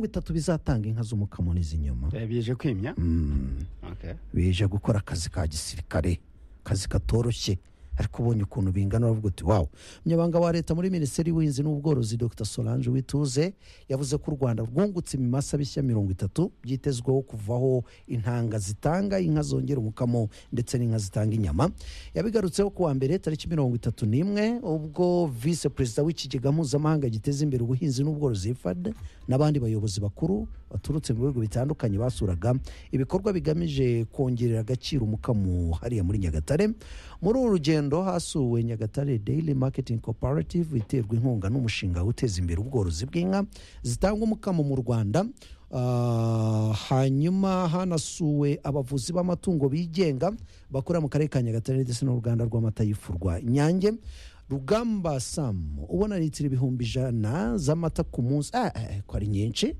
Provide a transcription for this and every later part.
bitatu bizatanga inka z'umukamo n'iz'inyuma bije kwimya Mm. Okay. bije gukora akazi ka gisirikare akazi katoroshye ariko ubonye ukuntu bingana uravuga uti wawu umunyamabanga wa leta muri minisiteri y'ubuhinzi n'ubworozi dr solange wituze yavuze ko u rwanda rwungutse ibimasa bishya mirongo itatu byitezweho kuvaho intanga zitanga inka zongera umukamo ndetse n'inka zitanga inyama yabigarutseho ku wa mbere tariki mirongo itatu n'imwe ubwo visi perezida w'ikigega mpuzamahanga giteza imbere ubuhinzi n'ubworozi fad n'abandi bayobozi bakuru baturutse mu bihugu bitandukanye basuraga ibikorwa bigamije kongerera agaciro umukamo hariya muri nyagatare muri uru rugendo hasuwe nyagatare daily marketing cooperative iterwa inkunga n'umushinga uteza imbere ubworozi bw'inka zitanga umukamo mu rwanda Ah, hanyuma hanasuwe abavuzi b'amatungo bigenga bakora mu karere ka nyagatare ndetse n'uruganda rw'amata y'ifu rwa inyange rugamba sam ubona litiro ibihumbi ijana z'amata ku munsi ah, eh, ko ari nyinshi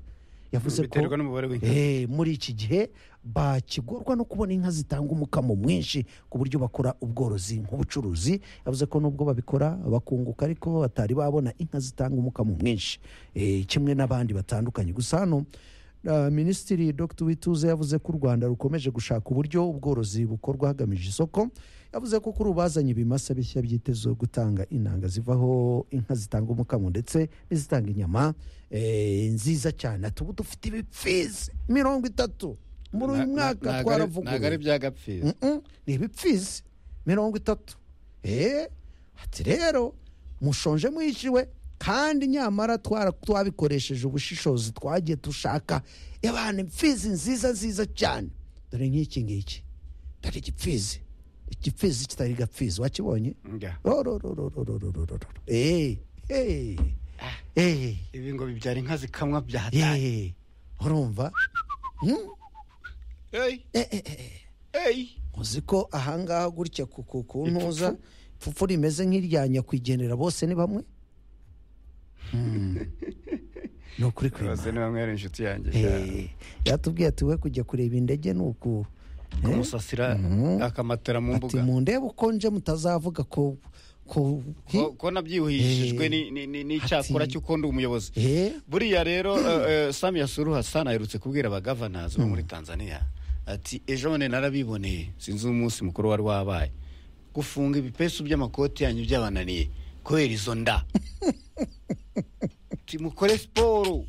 yavuze ko Biterwa n'umubare w'inka. Eh, muri iki gihe bakigorwa no kubona inka zitanga umukamo mwinshi ku buryo bakora ubworozi nk'ubucuruzi yavuze ko nubwo babikora bakunguka ariko batari babona inka zitanga umukamo mwinshi Eh, kimwe n'abandi batandukanye gusa hano ah, minisitiri dr wituze yavuze ko u rwanda rukomeje gushaka uburyo ubworozi bukorwa hagamije isoko yavuze ko kuri ubu bazanye ibimasa bishya byitezwe gutanga intanga zivaho inka zitanga umukamo ndetse n'izitanga inyama eh, nziza cyane tuba dufite ibipfizi mirongo itatu muri uyu Na- na- mwaka ntago ari- ntago ari twaravuguruye byagapfizi Mm-mm, ni ibipfizi mirongo itatu eee ati rero mushonje mwishyuwe kandi nyamara twara- twabikoresheje ubushishozi twagiye dushaka abantu impfizi nziza nziza cyane dore nk'iki ngiki dore igipfizi igipfizi kitari gapfizi wakibonye Nga. rorororororororororo eee eee eee ibi ngo bibyara inka zikamwa byahataye eee urumva Mm? Hey, Eh, eh, eh. hey. uzi ko ahangaha gutya ku ku- ku ntuza ipfupfu rimeze nk'irya nyakwigendera bose ni bamwe Hmm. ni ukuri bose kwima ni bamwe ari inshuti yanjye cyane. Eh, yatubwiye ati we kujya kureba indege ni uku Eh, kumusasira Mhm. akamatera mu ati mbuga mundebe ukonje mutazavuga ko ko Ko- ko nabyihishijwe Eh. ni- ni- ni- n'icyakora Ati- cy'ukundi umuyobozi Eh, buriya rero eh, eh, Samia Suluhu Hassan aherutse kubwira abagavanazi bo muri Tanzania ati ejo bundi narabiboneye sinzi umunsi mukuru wari wabaye gufunga ibipesu by'amakoti yanyu byabananiye kubera izo nda Ati, mukore siporo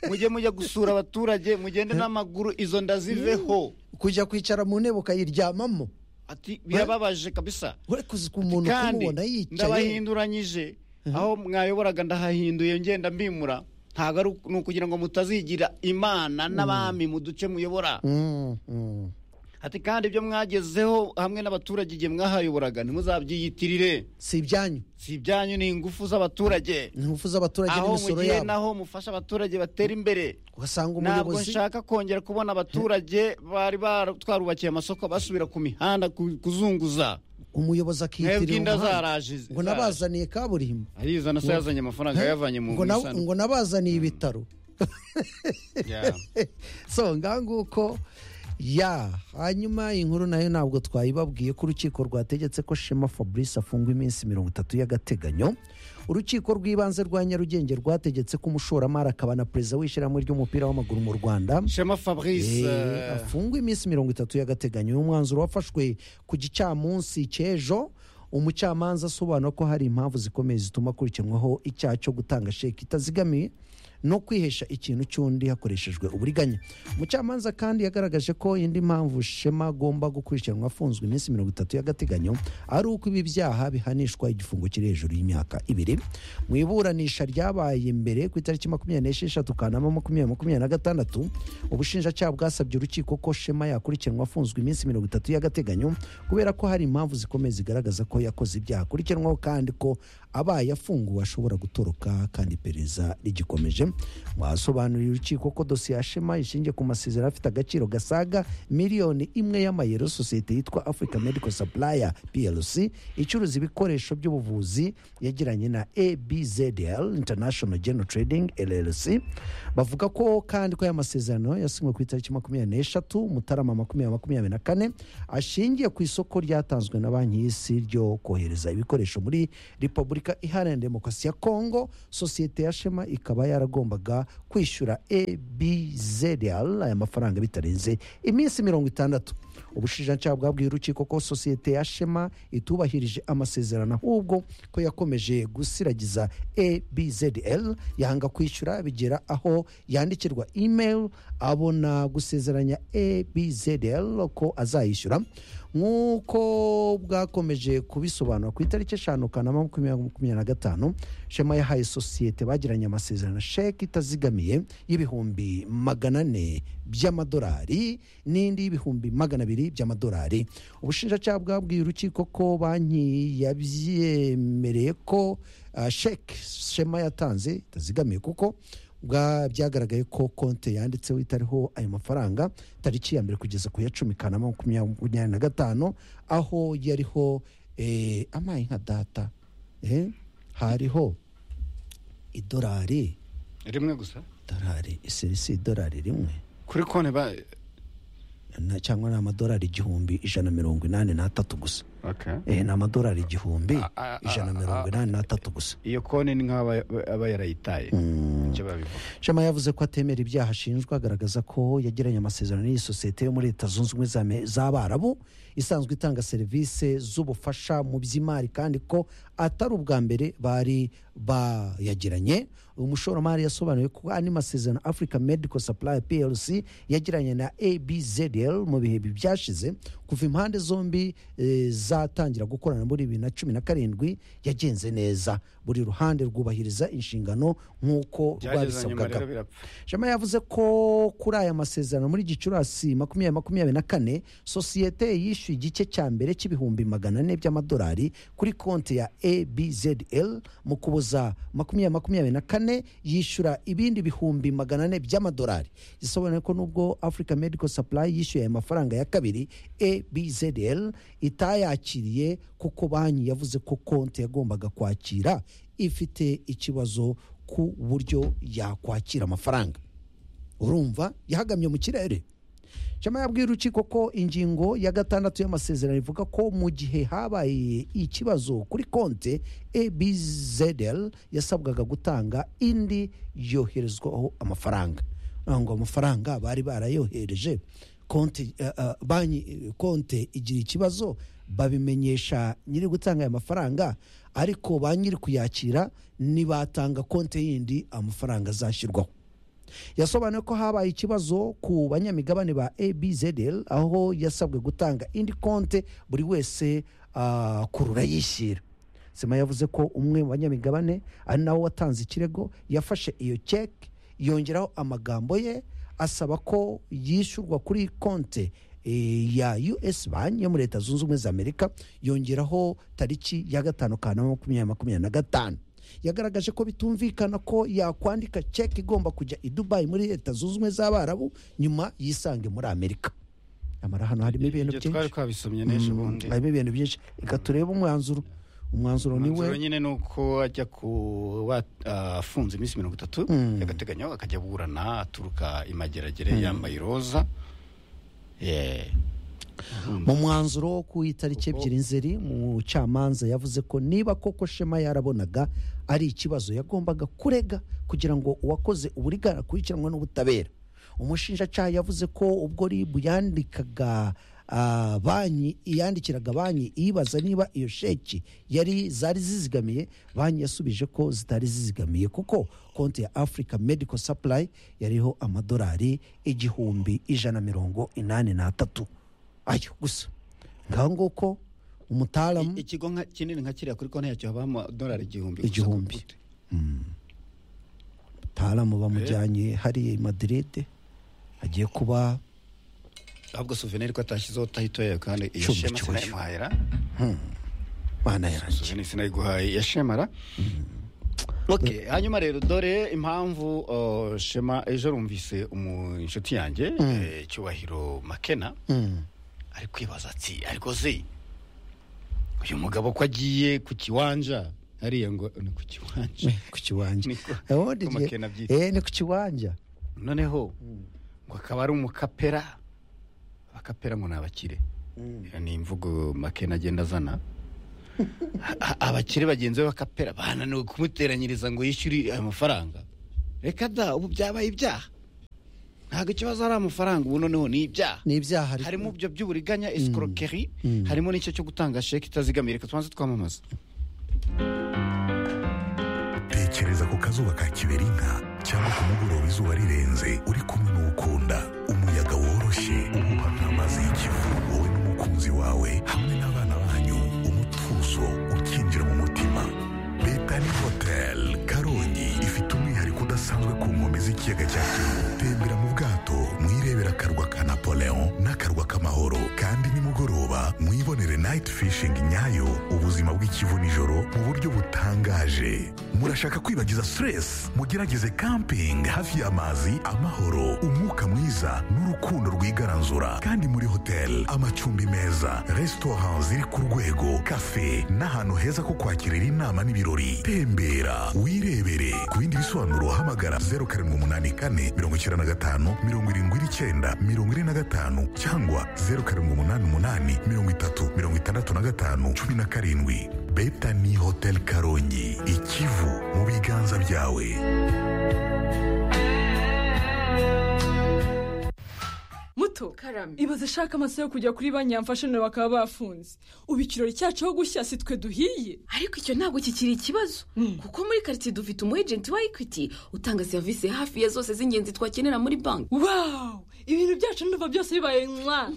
mujye mujya gusura abaturage mugende n'amaguru izo nda ziveho kujya kwicara mu ntebe ukayiryamamo ati birababaje kabisa ure kuzi ku muntu kandi kumubona yicaye ndabahinduranyije aho mwayoboraga ndahahinduye ngenda mbimura ntabwo ari uku- ni ukugira ngo mutazigira imana n'abami mu duce muyobora Mm, mm. ati kandi ibyo mwagezeho hamwe n'abaturage igihe mwahayoboraga ntimuzabyiyitirire si ibyanyu si ibyanyu ni ingufu z'abaturage ni ingufu z'abaturage aho n'imisoro mugiye yabo naho mufasha abaturage batera imbere ugasanga ntabwo umuyobozi nshaka kongera kubona abaturage bari bara- twarubakiye amasoko basubira ku mihanda ku- kuzunguza umuyobozi akiyitirira mwebwe inda umuhanda. zaraje ngo zaraje. nabazaniye kaburimbo arizana se yazanye amafaranga yayavanye mu ngo na- isano. ngo nabazaniye ibitaro Yeah. so ngaha nguko ya hanyuma inkuru nayo ntabwo twayibabwiye ko urukiko rwategetse ko shema fabrice afungwa iminsi mirongo itatu y'agateganyo urukiko rw'ibanze rwa nyarugenge rwategetse ko umushoramari akaba na perezida w'ishyirahamwe ry'umupira w'amaguru mu rwanda shema fabrice Eh, eh, afungwa iminsi mirongo itatu y'agateganyo uyu mwanzuro wafashwe ku gicamunsi cy'ejo umucamanza asobanura ko hari impamvu zikomeye zituma akurikiranwaho icyaha cyo gutanga sheki itazigamiye no kwihesha ikintu cy'undi hakoreshejwe uburiganya umucamanza kandi yagaragaje ko indi mpamvu shema agomba gukurikiranwa afunzwe iminsi mirongo itatu y'agateganyo ari uko ibi byaha bihanishwa igifungo kiri hejuru y'imyaka ibiri mu iburanisha ryabaye mbere ku itariki makumyabiri n'esheshatu kanama makumyabiri makumyabiri na gatandatu ubushinjacyaha bwasabye urukiko ko shema yakurikiranwa afunzwe iminsi mirongo itatu y'agateganyo kubera ko hari impamvu zikomeye zigaragaza ko yakoze ibyaha akurikiranwaho kandi ko abaye afunguwe ashobora gutoroka kandi iperereza rigikomeje basobanuriye urukiko ko dosiye ya shema ishingiye ku masezerano afite agaciro gasaga miliyoni imwe y'amayero sosiyete yitwa africa medical supplier plc icuruza ibikoresho by'ubuvuzi yagiranye na abzdl international general trading llc bavuga ko kandi ko aya masezerano yasinywe ku itariki makumyabiri n'eshatu mutarama makumyabiri makumyabiri na kane ashingiye ku isoko ryatanzwe na banki y'isi ryo kohereza ibikoresho muri repubulika iharanira demokarasi ya kongo sosiyete ya shema ikaba yarago yagombaga kwishyura ebzl aya mafaranga bitarenze iminsi mirongo itandatu ubushinjacyaha bwabwiye urukiko ko sosiyete ya shema itubahirije amasezerano ahubwo ko yakomeje gusiragiza abzl yanga kwishyura bigera aho yandikirwa email abona gusezeranya abzl ko azayishyura nk'uko bwakomeje kubisobanura ku itariki eshanu kanama makumyabiri na gatanu shema yahaye sosiyete bagiranye amasezerano sheke itazigamiye y'ibihumbi magana ane by'amadolari n'indi y'ibihumbi magana abiri by'amadolari ubushinjacyaha bwabwiye urukiko ko banki yabyemereye ko ah, sheke shema yatanze itazigamiye kuko bwa- byagaragaye ko konti yanditseho itariho ayo mafaranga tariki ya mbere kugeza ku ya cumi kanama makumyabiri na gatanu aho yariho eh, amaye nka data eh, hariho idolari rimwe gusa idolari iserisi idolari rimwe kuri konti ba na- cyangwa ni amadolari igihumbi ijana mirongo inani n'atatu gusa okay. eh, ni amadolari igihumbi A- a- a- ijana mirongo inani n'atatu gusa iyo konti ni nk'aba aba yarayitaye nicyo babivuga shema yavuze ko atemera ibyaha ashinjwa agaragaza ko yagiranye amasezerano n'iyi sosiyete yo muri leta zunze ubumwe za Ame- z'abarabu isanzwe itanga serivisi z'ubufasha mu by'imari kandi ko atari ubwa mbere bari bayagiranye umushoramari yasobanuye ko andi masezerano africa medical supply plc yagiranye na abzl mu bihe byashize kuva impande zombi eh, zatangira gukorana muri bibiri na cumi na karindwi yagenze neza buri ruhande rwubahiriza inshingano nk'uko byageze nyuma babisabwaga rero birapfa shema yavuze ko kuri aya masezerano muri gicurasi makumyabiri makumyabiri na kane sosiyete yishyuye igice cya mbere cy'ibihumbi magana ane by'amadolari kuri konti ya abzl mu kuboza makumyabiri makumyabiri na kane yishyura ibindi bihumbi magana ane by'amadolari gisobanuye ko nubwo africa medical supply yishyuye aya mafaranga ya kabiri abzl itayakiriye kuko banki yavuze ko konti yagombaga kwakira ifite ikibazo ku buryo yakwakira amafaranga urumva yahagamye mu kirere shema yabwiye urukiko ko ingingo ya gatandatu y'amasezerano ivuga ko mu gihe habaye ikibazo kuri konte abzl yasabwaga gutanga indi yoherezwaho amafaranga Urumva ngo amafaranga bari barayohereje konte eh, eh, banki eh, konte igira ikibazo babimenyesha nyiri gutanga aya mafaranga ariko ba nyiri kuyakira nibatanga konte yindi amafaranga azashyirwaho yasobanuye ko habaye ikibazo ku banyamigabane ba abzl aho yasabwe gutanga indi konte buri wese ah, kurura yishyira sima yavuze ko umwe mu banyamigabane ari nawe watanze ikirego yafashe iyo ceke yongeraho amagambo ye asaba ko yishyurwa kuri konte eh, ya us banki yo muri leta zunze ubumwe za amerika yongeraho tariki ya gatanu kanama makumyabiri makumyabiri na gatanu yagaragaje ko bitumvikana ko yakwandika ceki igomba kujya i dubayi muri leta zunze ubumwe z'abarabu nyuma yisange muri amerika nyamara hano harimo ibintu ibyo twari byinshi twabisomye n'ejo bundi harimo ibintu byinshi reka turebe umwanzuro umwanzuro ni we umwanzuro nyine ni uko ajya ku wa- afunze iminsi mirongo itatu yagateganyo akajya aburana aturuka imageragere yambaye iroza Yeah. mu mwanzuro wo ku itariki ebyiri nzeri mu camanza yavuze ko niba koko shema yarabonaga ari ikibazo yagombaga kurega kugira ngo uwakoze uburigara akurikiranwe n'ubutabera umushinjacyaha yavuze ko ubwo ribu yandikaga ah, banki yandikiraga banki iyibaza niba iyo sheki yari zari zizigamiye banki yasubije ko zitari zizigamiye kuko konti ya africa medical supply yariho amadolari igihumbi ijana mirongo inani n'atatu ayo gusa ngaho nguko umutaramu I- ikigo nka- kinini nka kiriya kuri konti yacyo habamo amadolari igihumbi gusa Igihumbi. ku gute. umutaramu bamujyanye hariya i madiride agiye kuba ahubwo souvenir ko atashyizeho tahitoye kandi iyo Cumbi shema cy'uyu. sinayimuhayira bana yarangiye souvenir sinayiguhaye iya shemara Okay, hanyuma rero dore impamvu uh, shema ejo rumvise umu inshuti yanjye eh, cyubahiro makena ari kwibaza ati ariko se uyu mugabo ko agiye ku kiwanja hariya ngo ni ku kiwanja ku kiwanja Niko- Aho ndi niko ngiye- Makena abyita. eh, ni ku kiwanja noneho ngo akaba ari umukapera abakapera ngo ni abakire ni imvugo makena agenda azana A- a- abakire bagenzi be bakapera bananiwe kumuteranyiriza ngo yishyure ayo mafaranga reka da ubu byabaye ibyaha ntabwo ikibazo ari amafaranga ubu noneho ni ibyaha ni ibyaha ariko- harimo ibyo by'uburiganya esikorokeri Mm. harimo n'icyo cyo gutanga sheke itazigamye reka tubanze twamamaza tekereza ku kazuba ka kiberinka cyangwa ku mugoroba izuba rirenze uri kumwe n'ukunda umuyaga woroshye uhuha nk'amazi y'ikivu wowe n'umukunzi wawe hamwe n'abana banyu umutuzo ukinjira mu mutima betani hoteli karongi ifite umwihariko udasanzwe ku nkombe z'ikiyaga cya kivu tembera mu bwato mwirebera akarwa ka napoleon n'akarwa k'amahoro kandi nimugoroba mwibonere nayiti fishingi nyayo ubuzima bw'ikivu nijoro mu buryo butangaje murashaka kwibagiza stress mugerageze camping hafi y'amazi amahoro umwuka mwiza n'urukundo rwigaranzura kandi muri hoteli amacumbi meza resitora ziri ku rwego kafe n'ahantu heza ko kwakirira inama n'ibirori tembera wirebere ku bindi bisobanuro hamagara zeru karindwi umunani kane mirongo icyenda na gatanu mirongo irindwi n'icyenda mirongo ine na gatanu cyangwa zeru karindwi umunani umunani mirongo itatu mirongo itandatu na gatanu cumi na karindwi betani hoteli karongi ikivu mu biganza byawe muto karame ibaze ashaka amasaha yo kujya kuri banki yamfashanira bakaba bafunze ubu ikirori cyacu aho gushya si twe duhiye ariko icyo ntabwo kikiri ikibazo kuko muri karitsiye dufite umu ejenti wa ekwiti utanga serivisi hafi ya zose z'ingenzi twakenera muri banki wawu ibintu byacu ndumva byose bibaye mwa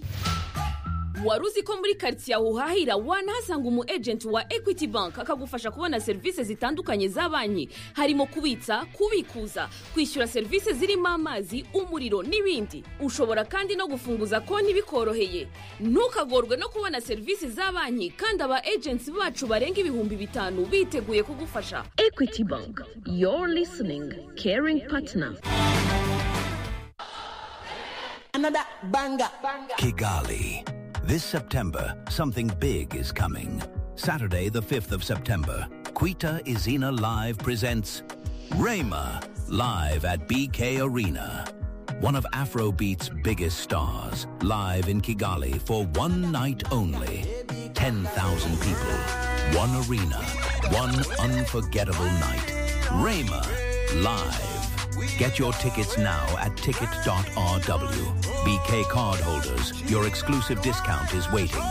wari uzi ko muri karitsiye aho uhahira wanahasanga umu ejenti wa ekwiti banki akagufasha kubona serivisi zitandukanye za banki harimo kubitsa kubikuza kwishyura serivisi zirimo amazi umuriro n'ibindi ushobora kandi no gufunguza konti bikoroheye ntukagorwe no kubona serivisi za banki kandi aba ejenti bacu barenga ibihumbi bitanu biteguye kugufasha ekwiti banki yoru lisiningi keringi patina Another banger. Kigali. This September, something big is coming. Saturday, the 5th of September, Quita Izina Live presents Rayma live at BK Arena. One of Afrobeat's biggest stars, live in Kigali for one night only. 10,000 people, one arena, one unforgettable night. Rayma live. Get your tickets now at ticket.rw. BK card holders, your exclusive discount is waiting.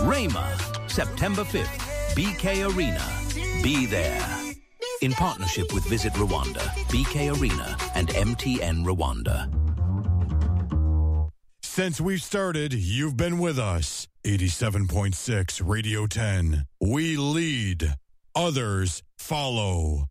Rayma, September 5th, BK Arena. Be there. In partnership with Visit Rwanda, BK Arena, and MTN Rwanda. Since we've started, you've been with us. 87.6 Radio 10. We lead, others follow.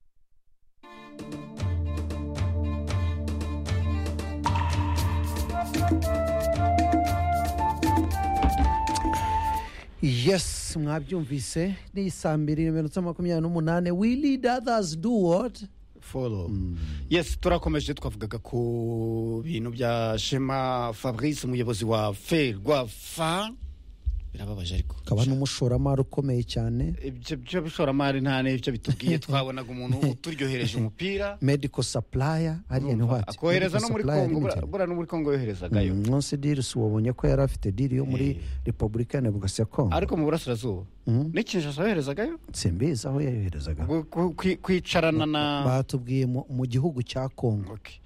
yes mwabyumvise ni saa mbiri n'iminota makumyabiri n'umunani we lead others do what follow yes turakomeje twavugaga ku bintu bya shema fabrice umuyobozi wa ferwa fa birababaje ariko akaba n'umushoramari ukomeye cyane ibyo byo bishoramari nta n'ibyo bitubwiye twabonaga umuntu uturyohereje umupira medical supplier hariya ni what akohereza no Medical muri supplier kongo bura- limited. bura no muri kongo yoherezagayo Mm, nonse dirisi wabonye ko yari afite diri yo muri repubulika ya demokarasi ya kongo ariko mu burasirazuba n'ikinshasa yoherezagayo simbizi aho yayoherezaga Gu- gu- kwi- kwicarana na batubwiye mu- mu gihugu cya kongo Okay.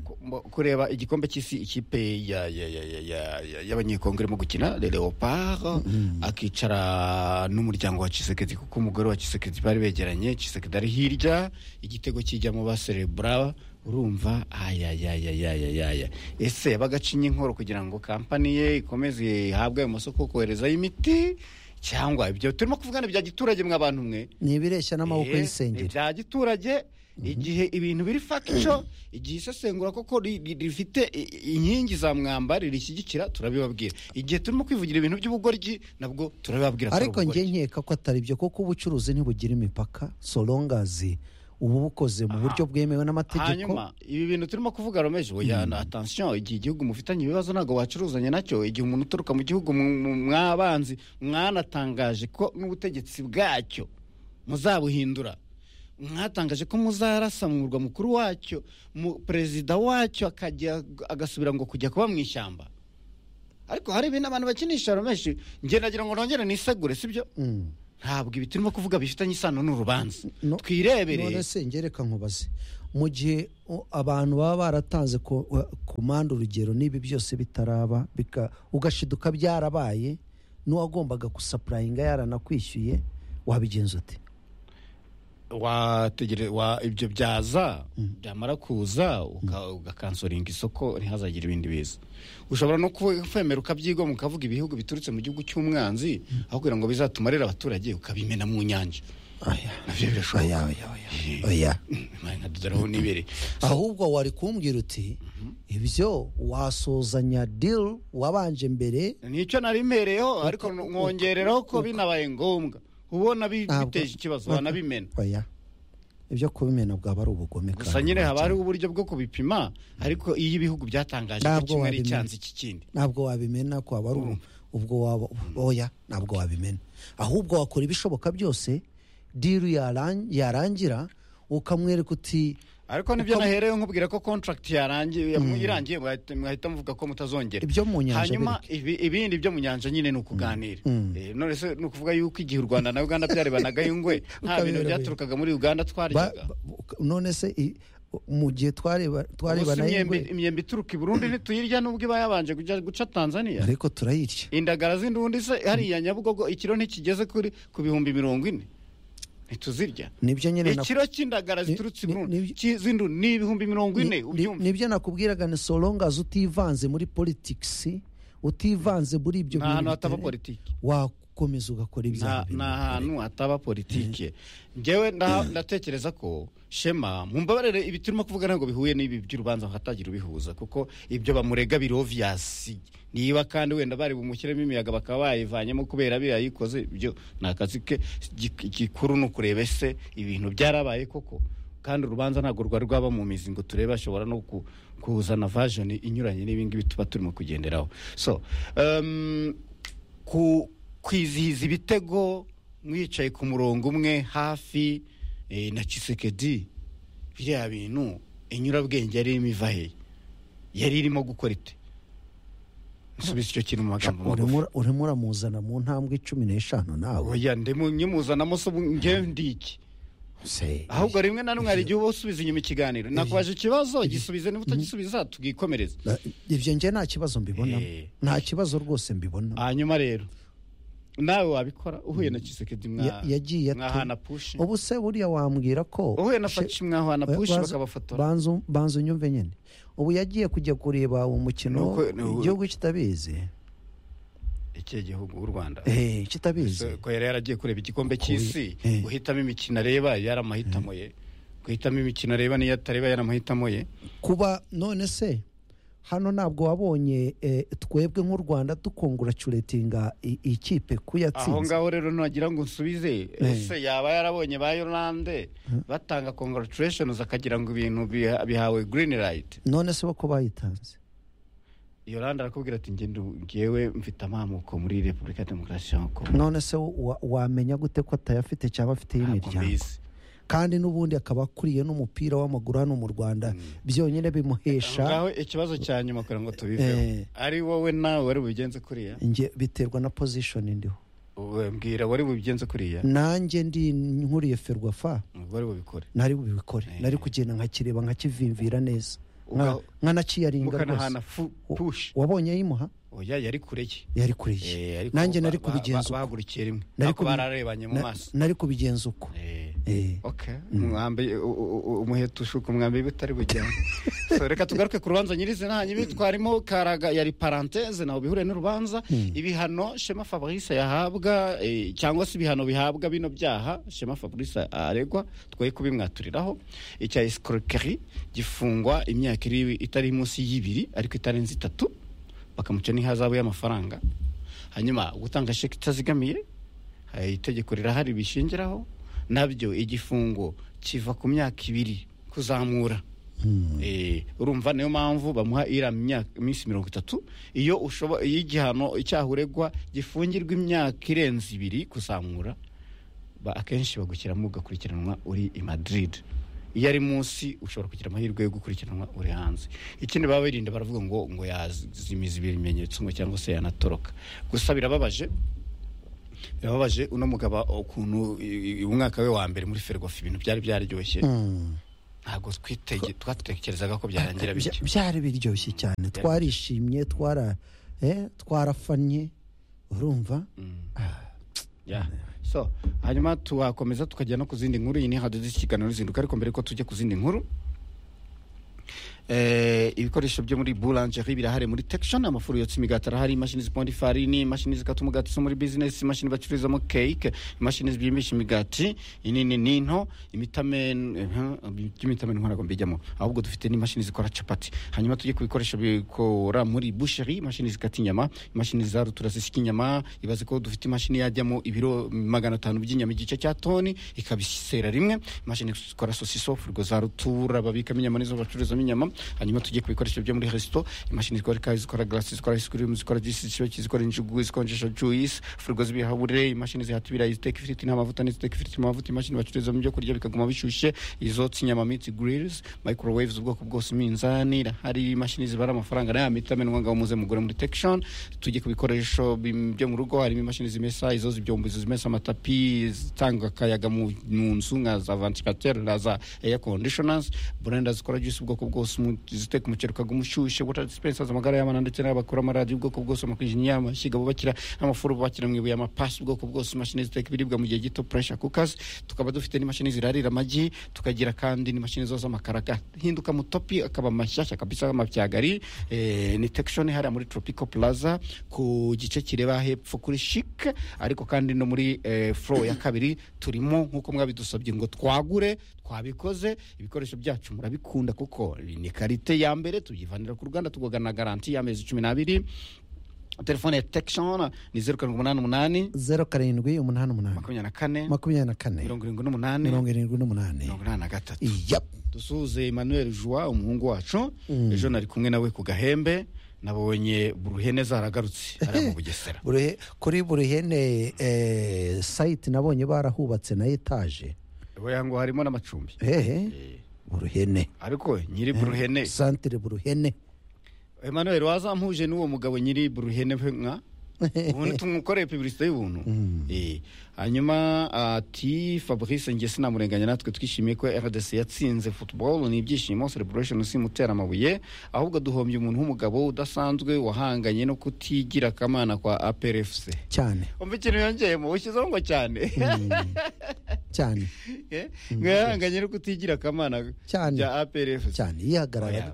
Ku- mbo- kureba igikombe cy'isi ikipe ya- ya- ya- ya- ya- ya- y'abanyekongo irimo gukina le leopard akicara n'umuryango wa kisekedi kuko umugore wa kisekedi bari begeranye kisekedi ari hirya igitego kijya mu baserebura urumva ayayayayayaya ese bagacinya inkoro kugira ngo kampani ye ikomeze ihabwe ayo masoko koherezayo imiti cyangwa ibyo turimo kuvugana ibya giturage mwe abantu mwe ni ibireshya n'amaboko Eh, y'isengeri ibya giturage igihe ibintu biri fakico igihe isesengura koko ri- ri- rifite i- i- inkingi za mwamba ririshyigikira turabibabwira igihe turimo kwivugira ibintu by'ubugoryi nabwo turabibabwira atari ariko njye ubugoryi. nkeka ko atari byo kuko ubucuruzi ntibugira imipaka solongazi uba bukoze mu buryo bwemewe n'amategeko hanyuma ibi bintu turimo kuvuga romeje oya na atansiyo igihe igihugu mufitanye ibibazo ntabwo wacuruzanya nacyo igihe umuntu uturuka mu gihugu mu- mu- mwabanzi mwanatangaje ko n'ubutegetsi bwacyo muzabuhindura mwatangaje ko muzarasa mu murwa mukuru wacyo mu- perezida wacyo akajya agasubira ngo kujya kuba mu ishyamba ariko hari ibintu abantu bakinisha romeshi ngenda nagira ngo nongere nisegure sibyo Mm. ntabwo ibi turimo kuvuga bifitanye isano n'urubanza No- twirebere none se ngereka nkubaze mu gihe o, abantu baba baratanze ku ku mpande urugero n'ibi byose bitaraba bika- ugashiduka byarabaye n'uwagombaga gusapurayinga yaranakwishyuye wabigenza ute wategere wa ibyo byaza byamara kuza uka- ugakansoringa isoko ntihazagire ibindi biza ushobora no kuvuga- kwemera ukabyigomwa ukavuga ibihugu biturutse mu gihugu cy'umwanzi aho kugira ngo bizatumarire abaturage ukabimena mu nyanja nabyo birashoboka oya nkadodaraho nibere ahubwo wari kumbwira uti ibyo wasuzanya diri wabanje mbere nicyo nari mereyeho ariko mwongerereho ko binabaye ngombwa ubona bi- Ntabwo. biteje ikibazo wanabimena oya ibyo kubimena bwaba ari ubugome gusa nyine haba hariho uburyo bwo kubipima ariko iyo ibihugu byatangaje ko Ntabwo kimwe ari wabimenya. icyanze iki kindi ntabwo wabimena kwaba ari ubu- ubwo waba oya ntabwo wabimena ahubwo wakora ibishoboka byose diru yaran- yarangira ukamwereka uti ariko nibyo naherewe nkubwira ko contract yarangiye irangiye mwahita mwahita muvuga ko mutazongera Ibyo mu nyanja hanyuma ibi- ibindi byo mu nyanja nyine ni ukuganira Eh, none se ni ukuvuga yuko igihe u rwanda na uganda byarebanagaho ingwe nta bintu Ukabibera- byaturukaga muri uganda ba- twaryaga ba- uka- none se i- mu gihe twareba Ubuse twarebana imyembe- n'ingwe, imyembe ituruka i burundi ntituyirya nubwo iba yabanje kujya guca tanzania ariko turayirya indagara z'indundi se hariya nyabugogo ikiro ntikigeze kuri ku bihumbi mirongo ine ntituzirya nibyo nyine na- ikiro cy'indagara ziturutse i ni- burundi ni- ki- z'indundi ni ibihumbi mirongo ine ni- ni- ubyumve nibyo nakubwiraga ni solongazi utivanze muri politikisi utivanze muri ibyo Nta hantu hataba bitari- politiki. wakomeza ugakora ibyaha nta bimwe. nta hantu hataba politike ngewe nda- ndatekereza ko shema mumbabarire ibi turimo kuvuga ntabwo bihuye n'ibi by'urubanza hatagira ubihuza kuko ibyo bamurega biri oviyasi niba kandi wenda bari bumushyiremo imiyaga bakaba bayivanyemo kubera biriya yikoze ibyo ni akazi ke Gi- gikuru ni ukureba ese ibintu byarabaye koko kandi urubanza ntabwo rwari rwaba mu mizi ngo turebe ashobora no ku- kuzana vajoni inyuranye n'ibingibi tuba turimo kugenderaho so um, ku kwizihiza ibitego mwicaye ku murongo umwe hafi eh, na cisekedi biriya bintu inyurabwenge yari irimo iva hehe yari irimo gukora ite nsubiza icyo kintu mu magambo magufi Urimo- urimo uramuzana mu ntambwe cumi n'eshanu nawe oya ndimo nyimuzanamo se ubu ngewe ndiki Se- ahubwo rimwe na rimwe hari igihe uba usubiza inyuma ikiganiro nakubaje ikibazo gisubize niba utagisubiza tugikomereza Na- ibyo njye nta kibazo mbibona Eh. nta kibazo rwose mbibona hanyuma rero nawe wabikora uhuye na cisekedi Ya- yagiye ate? mwahana pushi ubu se buriya wambwira ko uhuye na she- faci mwahana pushi banza- bakabafotora banza- banza unyumve nyine ubu yagiye kujya kureba uwo mukino Nuko- nu- igihugu kitabizi iki gihugu u rwanda Eh, kitabizi ko yari yaragiye kureba igikombe cy'isi Eh. guhitamo imikino areba yari amahitamo ye guhitamo imikino areba n'iyo atareba yari amahitamo ye kuba none se hano ntabwo wabonye eh, twebwe nk'u rwanda dukonguracuretinga i- ikipe ku aho yatsinze ngaho rero nagira ngo nsubize ese yaba yarabonye ba yorande batanga congratulations akagira ngo ibintu biha- bihawe green light none se bako bayitanze yorande arakubwira ati "Nge ndu- ngewe mfite amamuko muri repubulika ya demokarasi ya kongo none se wa- wamenya gute ko atayafite cyangwa afite ntabwo y'imiryango mbizi kandi n'ubundi akaba akuriye n'umupira w'amaguru hano mu rwanda byonyine aho ngaho bimuhesha ikibazo cya nyuma kugira ngo tubiveho Eh. ari wowe nawe wari bubigenze kuriya njye biterwa na pozishoni ndiho Uwe, mbwira wari bubigenze kuriya nanjye ndi nkuriye ferwafa wari bubikore nari bubikore Eh. nari kugenda nkakireba nkakivimvira neza Uga- Nka- nkanakiyaringa mukanahana rwose fu- Wa- push wabonye ayimuha oya yari kure ye yari kuriye nanjye nari kubigenza uko bahagurukiye rimwe Nari ariko kubi- bararebanye mu na- maso nari kubigenza uko Eh, Eh. okay mwambi umuheto ushuka umwambi bitari bujyane so reka tugaruke ku rubanza nyirizina hanyuma twarimu karaga yari parenthese nawe bihure n'urubanza ibihano shema fabrice yahabwa eh, cyangwa se ibihano bihabwa bino byaha shema fabrice aregwa twoye kubimwaturiraho icya escroquerie gifungwa imyaka iri itari munsi y'ibiri ariko itarenze itatu bakamuca n'ihazabu y'amafaranga hanyuma gutanga sheki itazigamiye hari itegeko rirahari bishingiraho nabyo igifungo kiva ku myaka ibiri kuzamura Eh, urumva niyo mpamvu bamuha iriya myaka iminsi mirongo itatu iyo ushobo- iyo igihano icyaha uregwa gifungirwa imyaka irenze ibiri kuzamura ba- akenshi bagushyiramo ugakurikiranwa uri i Madrid iyo ari munsi ushobora kugira amahirwe yo gukurikiranwa uri hanze ikindi baba birinda baravuga ngo ngo yazimiza ibimenyetso ngo cyangwa se yanatoroka gusa birababaje birababaje uno mugabo ukuntu i- i- umwaka we wa mbere muri ferwafa ibintu byari byaryoshye ntabwo twitege twatekerezaga ko byarangira Bya- bityo byari biryoshye cyane twarishimye twara eh, twarafanye urumva Yeah. so hanyuma tuwakomeza tukajya no ku zindi nkuru iyi ni hadoze ikiganiro ruzinduka ariko mbere ko tujya ku zindi nkuru eh, ibikoresho byo muri boulangerie birahari muri tekishoni amafuru yotsa imigati arahari imashini ziponda ifarini imashini zikata umugati zo muri bizinesi imashini bacururizamo keke imashini zibyimbisha imigati inini n'into imitamen eh, by'imitamen ntabwo mbijyamo ahubwo dufite n'imashini zikora capati hanyuma tujye ku bikoresho bikora muri busheri imashini zikata inyama imashini za rutura zisika inyama ibaze ko dufite imashini yajyamo ibiro magana atanu by'inyama igice cya toni ikabisera rimwe imashini zikora sosiso furigo za rutura babikamo inyama nizo bacururizamo inyama hanyuma tujye ku bikoresho byo muri resito imashini zikora ikayi zikora garasi zikora isikirimu zikora jisi zishyushye zikora injugu zikonjesha juyisi furigo z'ibihahure imashini zihata ibirayi ziteka ifiriti n'amavuta n'iziteka ifiriti mu mavuta imashini bacururizamo ibyo kurya bikaguma bishyushye izotsa inyama minsi girilizi microwaves ubwoko bwose iminzani hari imashini zibara amafaranga n'aya mita amenwa ngaho muze mugure muri tekishoni tujye ku bikoresho bim- byo mu rugo harimo imashini zimesa izoza ibyombo izo zimesa amatapi zitanga akayaga mu mu nzu nka za vantilateri na za eya kondishonasi burenda zikora juisi ubwoko bwose umu- ziteka umuceri ukaguma ushyushye wota disipensazi amagara y'abana ndetse n'abakora amaradiyo ubwoko bwose amakwinjinya amashyiga bubakira n'amafuru bubakira mu ibuye amapasi ubwoko bwose imashini ziteka ibiribwa mu gihe gito puresha kukazi tukaba dufite n'imashini zirarira amagi tukagira kandi n'imashini zoza amakara agahinduka mutopi akaba mashyashya kabisa amapyagari eh, ni tekishoni hariya muri tropico plaza ku gice kireba hepfo kuri shike ariko kandi no muri eh, flow ya kabiri turimo nk'uko mwabidusabye ngo twagure twabikoze ibikoresho byacu murabikunda kuko ni karite ya mbere tubyivanira ku ruganda tugogana garanti y'amezi cumi n'abiri telefone ya tekishoni ni zeru karindwi umunani umunani zeru karindwi umunani umunani makumyabiri na kane makumyabiri na kane mirongo irindwi n'umunani mirongo irindwi n'umunani mirongo inani na gatatu Yap. dusuhuze emmanuel joa umuhungu wacu ejo nari kumwe nawe ku gahembe nabonye buruhene zaragarutse hariya mu bugesera Buri- kuri buri hene eh, site nabonye barahubatse na etaje oya ngo harimo n'amacumbi hehe buruhene ariko nyiri buruhene santire buruhene emmanuel wazampuje n'uwo mugabo nyiri buruhene we nka ubundi tumukoreye publicite y'ubuntu Eh, hanyuma ati fabrice nge sinamurenganya natwe twishimiye ko rdc yatsinze football ni ibyishimo celebration simutera amabuye ahubwo duhombye umuntu w'umugabo udasanzwe wahanganye no kutigira akamana kwa aprfc cyane umva ikintu yongeyemo ushyizeho ngo cyane cyane Eh, ngo yahanganye no kutigira akamana Cyane. bya aprfc cyane yihagararaga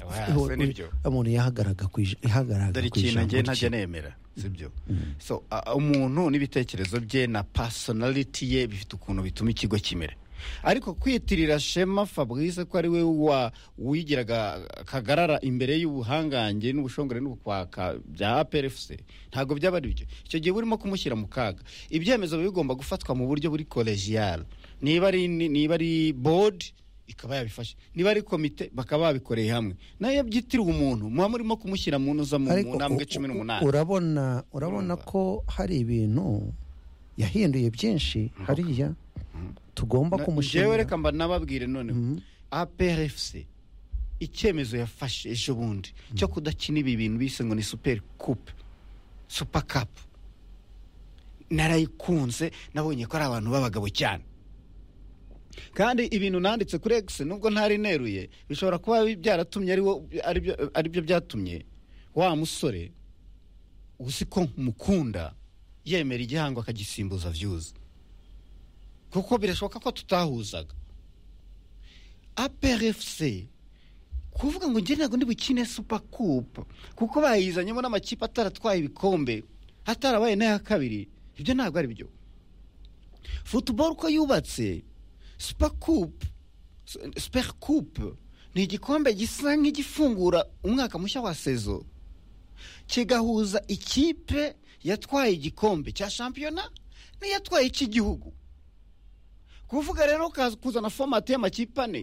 Oya. Oya, se nibyo. umuntu yahagaraga ku ij- yahagaraga dore ku ikintu ijambo ngewe ntajya rye. nemera sibyo so a- umuntu n'ibitekerezo bye na personality ye bifite ukuntu bituma ikigo kimera ariko kwitirira shema fabrice ko ari we wa wigiraga kagarara imbere y'ubuhangange n'ubushongore n'ubukwaka bya aprfc ntabwo byaba ari byo icyo gihe burimo kumushyira mu kaga ibyemezo biba bigomba gufatwa mu buryo buri kolegiyale niba ari niba ari board ikaba yabifashe niba ari komite bakaba babikoreye hamwe nayo byitiriwe umuntu muba murimo kumushyira mu ntuza mu Ariko mu ntambwe u- cumi u- n'umunani urabona urabona Urumva. ko hari ibintu yahinduye byinshi hariya tugomba Na- njyewe kumushimira reka mba nababwire noneho aprfc icyemezo yafashe ejo bundi cyo kudakina ibi bintu bise ngo ni super coupe super cup narayikunze nabonye ko ari abantu b'abagabo cyane kandi ibintu nanditse kuri x nubwo ntari neruye bishobora kuba byaratumye ari wo- aribyo aribyo byatumye wa musore uzi ko mukunda yemera igihango akagisimbuza views kuko birashoboka ko tutahuzaga aprfc kuvuga ngo njye ntabwo ndibukine super coupe kuko bayizanyemo n'amakipe ataratwaye ibikombe hatarabaye n'aya kabiri ibyo ntabwo ari byo football uko yubatse super coupe super coupe ni igikombe gisa nk'igifungura umwaka mushya wa sezo kigahuza ikipe yatwaye igikombe cya shampiyona n'iyatwaye icy'igihugu kuvuga rero ukaza kuzana fomati y'amakipe ane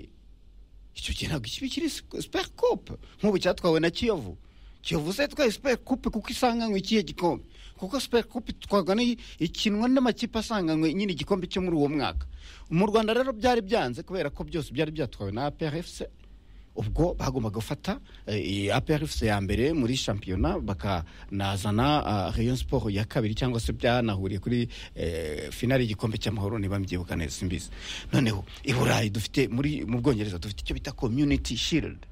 icyo gihe ntabwo ikibi kiri super coupe nk'ubu cyatwawe na kiyovu kiyovu se yatwaye super coupe kuko isanganywe ikihe gikombe kuko super coupe itwarwa n'iyi- ikinwa n'amakipe asanganywe nyine igikombe cyo muri uwo mwaka mu rwanda rero byari byanze kubera ko byose byari byatwawe na aprfc ubwo bagombaga gufata apr ifite ya mbere muri shampiyona bakanazana eh, rayon sport ya kabiri cyangwa se byanahuriye kuri eh, finale y'igikombe cy'amahoro niba mbyibuka neza simbizi noneho i burayi dufite muri mu bwongereza dufite icyo bita community shield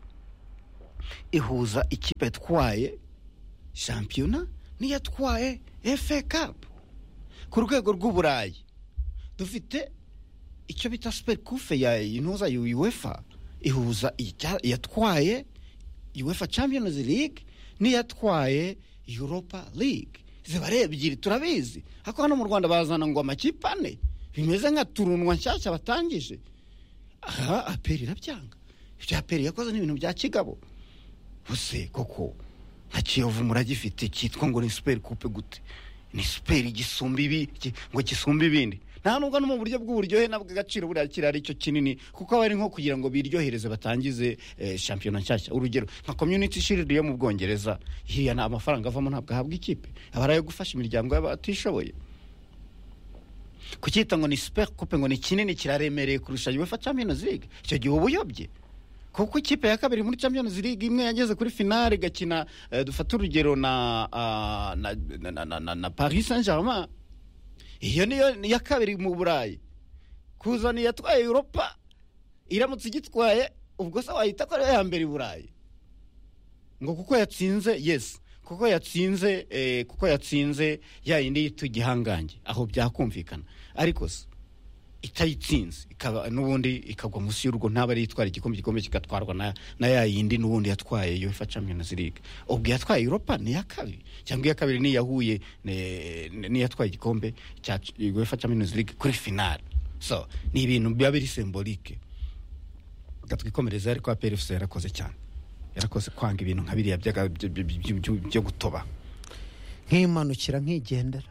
ihuza ikipe yatwaye shampiyona n'iyatwaye efe kapu ku rwego rw'uburayi dufite icyo bita supekufe ya intuza ya uefa ihuza icya- iyatwaye uefa champions league n'iyatwaye europa league ziba ari ebyiri turabizi ariko hano mu rwanda bazana ngo amakipe ane bimeze nka turunwa nshyashya batangije aha aperi irabyanga ibyo aperi yakoze ni ibintu bya kigabo bose koko nka kiyovu muragifite cyitwa ngo ni superi kupe gute ni superi gisumba ibi ki- ngo gisumba ibindi nta nubwo no mu buryo bw'uburyohe n'ubw'agaciro buriya kirari cyo kinini kuko aba ari nko kugira ngo biryohereze batangize eh, shampiyona nshyashya urugero nka community shield yo mu bwongereza hiriya nta amafaranga avamo ntabwo ahabwa ikipe aba ari ayo gufasha imiryango y'abatishoboye kucyita ngo ni super coupe ngo ni kinini kiraremereye kurusha UEFA Champions League icyo gihe uba uyobye kuko ikipe ya kabiri muri Champions League imwe yageze kuri finale igakina eh, dufate urugero na, ah, na, na, na, na, na, na Paris Saint-Germain iyo niyo ni iya kabiri mu Burayi kuza ni yatwaye Europa iramutse igitwaye ubwo se wahita ko ari iya mbere i Burayi ngo kuko yatsinze yes kuko yatsinze eh, kuko yatsinze ya yindi yitwa igihangange aho byakumvikana ariko se itayitsinze ikaba n'ubundi ikagwa munsi y'urwo ntaba ari itwara igikombe igikombe kigatwarwa na, na ya yindi n'ubundi yatwaye UEFA Champions League ubwo yatwaye Europa ni iya kabiri cyangwa iya kabiri ni yahuye n'iyatwaye igikombe cya UEFA Champions League kuri finale so ni ibintu biba biri symbolique gatwikomereza ariko APR FC yarakoze cyane yarakoze kwanga ibintu nka biriya by'aga- by- by- by- by- byo gutoba nkimanukira nkigendera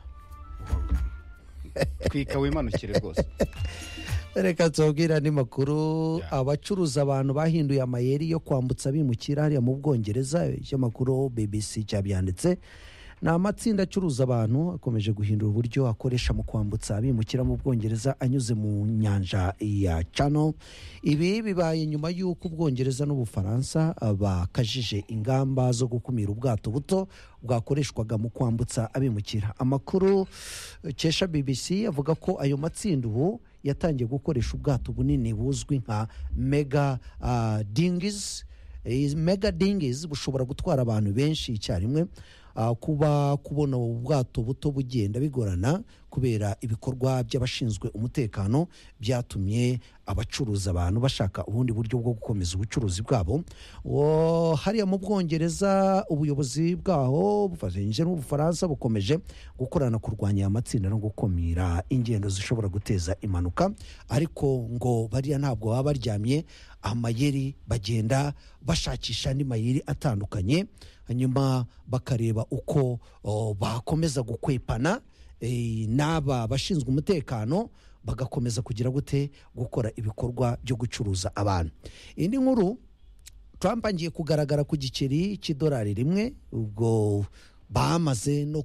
twika wimanukire rwose reka tubabwire andi makuru Yeah. abacuruza abantu bahinduye amayeri yo kwambutsa bimukira hariya mu bwongereza ikinyamakuru bbc cyabyanditse ni amatsinda acuruza abantu akomeje guhindura uburyo akoresha mu kwambutsa abimukira mu bwongereza anyuze mu nyanja ya cano ibi bibaye nyuma y'uko ubwongereza n'ubufaransa ah, bakajije ingamba zo gukumira ubwato buto bwakoreshwaga mu kwambutsa abimukira amakuru eh, kesha bbc avuga ko ayo matsinda ubu yatangiye gukoresha ubwato bunini buzwi nka mega dingizi mega dingizi bushobora gutwara abantu benshi icyarimwe Ah, kuba kubona ubu bwato buto bugenda bigorana kubera ibikorwa by'abashinzwe umutekano byatumye abacuruza abantu bashaka ubundi buryo bwo gukomeza ubucuruzi bwabo Wo- hariya mu bwongereza ubuyobozi bwaho bufatanyije n'ubufaransa bukomeje gukorana kurwanya aya matsinda no gukumira ingendo zishobora guteza impanuka ariko ngo bariya ntabwo baba baryamye amayeri bagenda bashakisha andi mayeri atandukanye hanyuma bakareba uko o, bakomeza gukwepana eh, n'aba bashinzwe umutekano bagakomeza kugira gute gukora ibikorwa byo gucuruza abantu indi nkuru Trump agiye kugaragara ku giceri cy'idolari rimwe ubwo bamaze no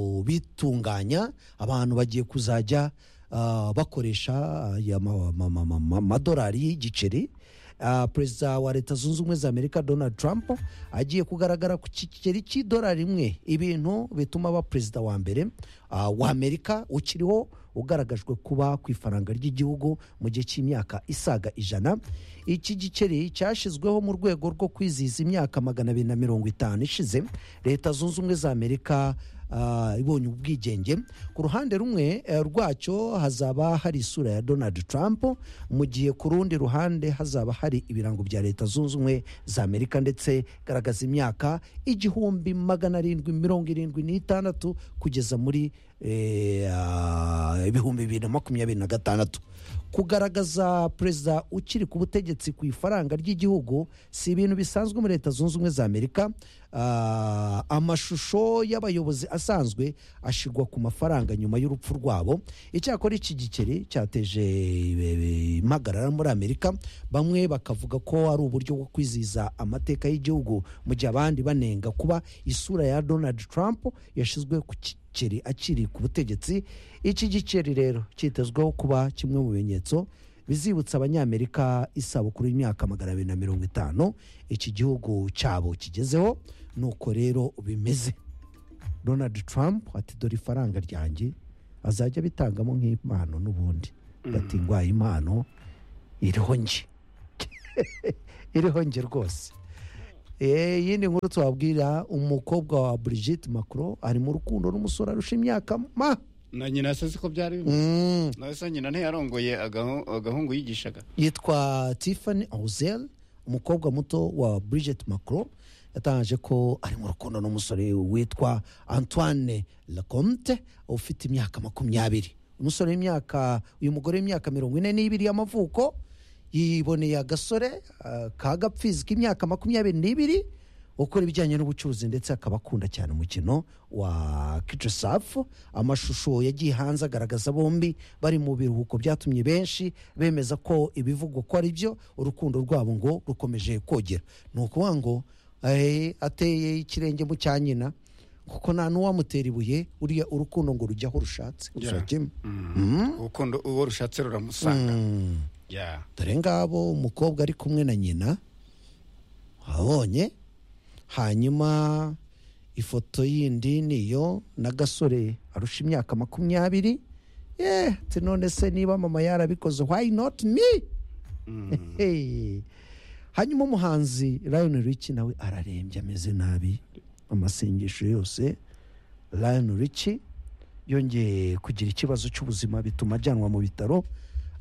kubitunganya abantu bagiye kuzajya ah, bakoresha aya ma- ma- ma- ma- ma- amadolari y'igiceri Ah, perezida wa leta zunze ubumwe za amerika donald trump agiye kugaragara ku kigiceri cy'idolari rimwe ibintu bituma aba perezida wa mbere ah, wa amerika ukiriho ugaragajwe kuba ku ifaranga ry'igihugu mu gihe cy'imyaka isaga ijana iki giceri cyashyizweho mu rwego rwo kwizihiza imyaka magana abiri na mirongo itanu ishize leta zunze ubumwe za amerika ah, ibonye ubwigenge ku ruhande rumwe eh, rwacyo hazaba hari isura ya donald trump mu gihe ku rundi ruhande hazaba hari ibirango bya leta zunze ubumwe za amerika ndetse garagaza imyaka igihumbi magana arindwi mirongo irindwi n'itandatu kugeza muri eh, ah, ibihumbi bibiri na makumyabiri na gatandatu kugaragaza perezida ukiri ku butegetsi ku ifaranga ry'igihugu si ibintu bisanzwe muri leta zunze ubumwe za amerika Ah, amashusho y'abayobozi asanzwe ashyirwa ku mafaranga nyuma y'urupfu rwabo icyakora iki gikeri cyateje eh, impagarara muri amerika bamwe bakavuga ko ari uburyo bwo kwizihiza amateka y'igihugu mu gihe abandi banenga kuba isura ya donald trump yashyizwe ku giceri akiri ku butegetsi iki giceri rero cyitezweho kuba kimwe mu bimenyetso bizibutsa abanyamerika isabukuru y'imyaka magana abiri na mirongo itanu iki gihugu cyabo kigezeho nuko rero bimeze donald trump ati dore ifaranga ryanjye azajya bitangamo nk'impano n'ubundi bati ngwaye impano iriho nge iriho nge rwose Eh, iyindi nkuru twabwira umukobwa wa brigitte macron ari mu rukundo n'umusore arusha imyaka ma na nyina se siko byari bimeze Mm. nawe se nyina ntiyarongoye agahu- agahungu yigishaga yitwa tiffany auzel umukobwa muto wa brigitte macron yatangaje ko ari mu rukundo n'umusore witwa antoine lacomte ufite imyaka makumyabiri umusore w'imyaka uyu mugore w'imyaka mirongo ine n'ibiri y'amavuko yiboneye agasore ah, kagapfizi k'imyaka makumyabiri n'ibiri ukora ibijyanye n'ubucuruzi ndetse akaba akunda cyane umukino wa kijisafu amashusho yagiye hanze agaragaza bombi bari mu biruhuko byatumye benshi bemeza ko ibivugwa ko ari byo urukundo rwabo ngo rukomeje kogera ni ukuvuga ngo eh, ateye ikirenge mu cya nyina kuko nta n'uwamutera ibuye uriya urukundo ngo rujye aho rushatse gusa kimwe urukundo uwo rushatse ruramusanga ya dore ngabo umukobwa ari kumwe na nyina abonye hanyuma ifoto yindi niyo n'agasore arusha imyaka makumyabiri eh ati none se niba mama yarabikoze why not me Hey. hanyuma umuhanzi Lion Richie nawe ararembye ameze nabi amasengesho yose Lion Richie yongeye kugira ikibazo cy'ubuzima bituma ajyanwa mu bitaro